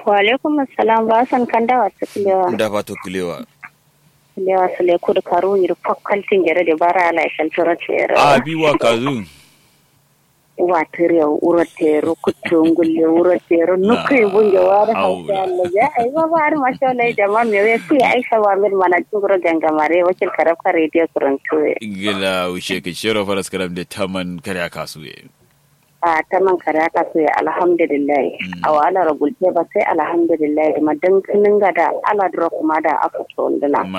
Wa alaikum assalam ba san kan dawa ta kilewa. da fato kilewa Kilewa su le kudu karu yiri fakkaltin gere da bara ala ishal tura tere. a bi wa kazu Wa tere uro tere kutu ngulle uro tere nuku bunge wada Au. hausa Allah ya ai ba ba har masha Allah jama'a me we ku Aisha wa mir mana tuguro gangamare wakil karabka radio kurantu. gila wishe ke shero faras karam de taman kare kasu ye a ta man kare aka so ya alhamdulillah a wala ragulte ba sai alhamdulillah ma dan kinin ga da ala dro kuma da aka so ndala